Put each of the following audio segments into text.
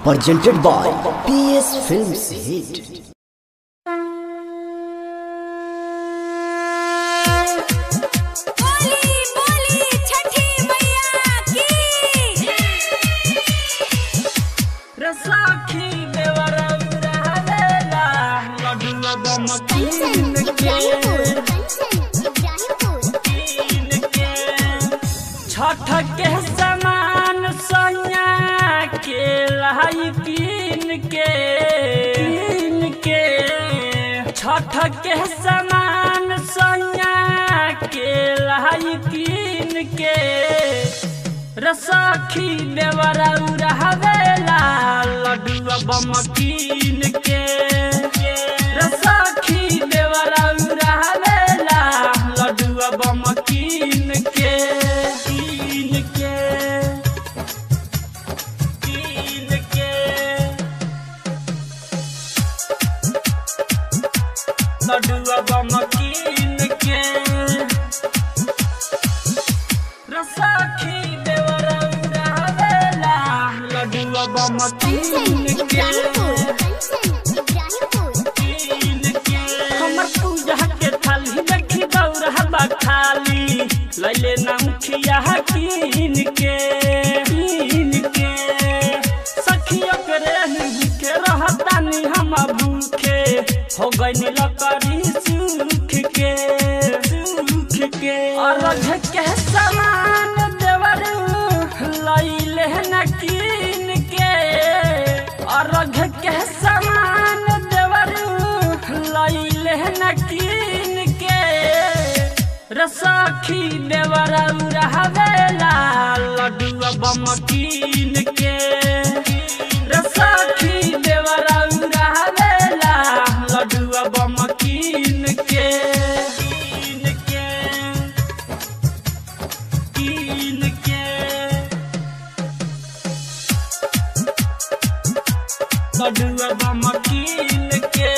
presented by PS Films Hit. बोली बोली छठी मैया की रसाखी देवरा उड़ावेला लड्डुआ बम कीन के कीन के छठ के समान सोया के लाई कीन के कीन के छठ के समान सोया के लाई कीन के रसाखी देवरा उड़ावेला लड्डुआ बम कीन के रसाखी देवरा उड़ावेला लड्डुआ बम कीन के कीन के कीन के लड्डुआ बम कीन के रसाखी देवरा उड़ावेला लड्डुआ बम कीन के कीन के हमर पूजा के थाली देखी दौड़हा खाली लैले नमखिया कीन के कीन के सखियो के रेही के रहतानी हम भूखे हो गइनी लकड़ी सूख के सूख के अरघ के समान देवर लैले न कीन के अरघ के समान देवर लैले न कीन के रसाखी देवर उड़ावेला लड्डुआ बम कीन के रसाखी देवर उड़ावेला लड्डुआ बम कीन के कीन के कीन के लड्डुआ बम कीन के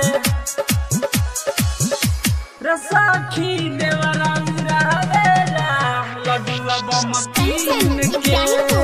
रसाखी देवरा उड़ावेला लड्डुआ बम कीन के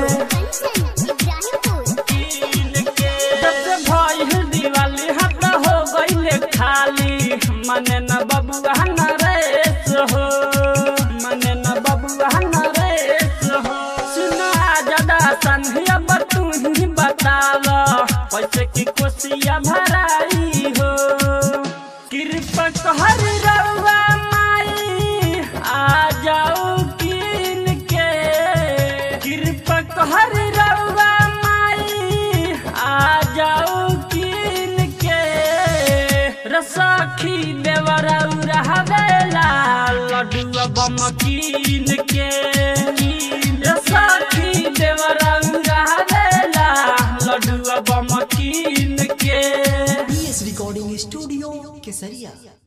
कीन के जब भइल दिवाली हट हो गइले खाली मने न बबुआ न रेस हो मने न बबुआ न रेस हो सुना जदा संधिया तू ही बताव पैसे की कोसिया भराई हो कृपा कहर रउआ माई आ जाओ कीन के कृपा कहर रउआ माई आ जाओ कीन के रसाखी देवरा उड़ावेला लड्डुआ बम कीन के रसाखी देवरा उड़ावेला लड्डुआ बम कीन के PS Recording Studio, Kesaria.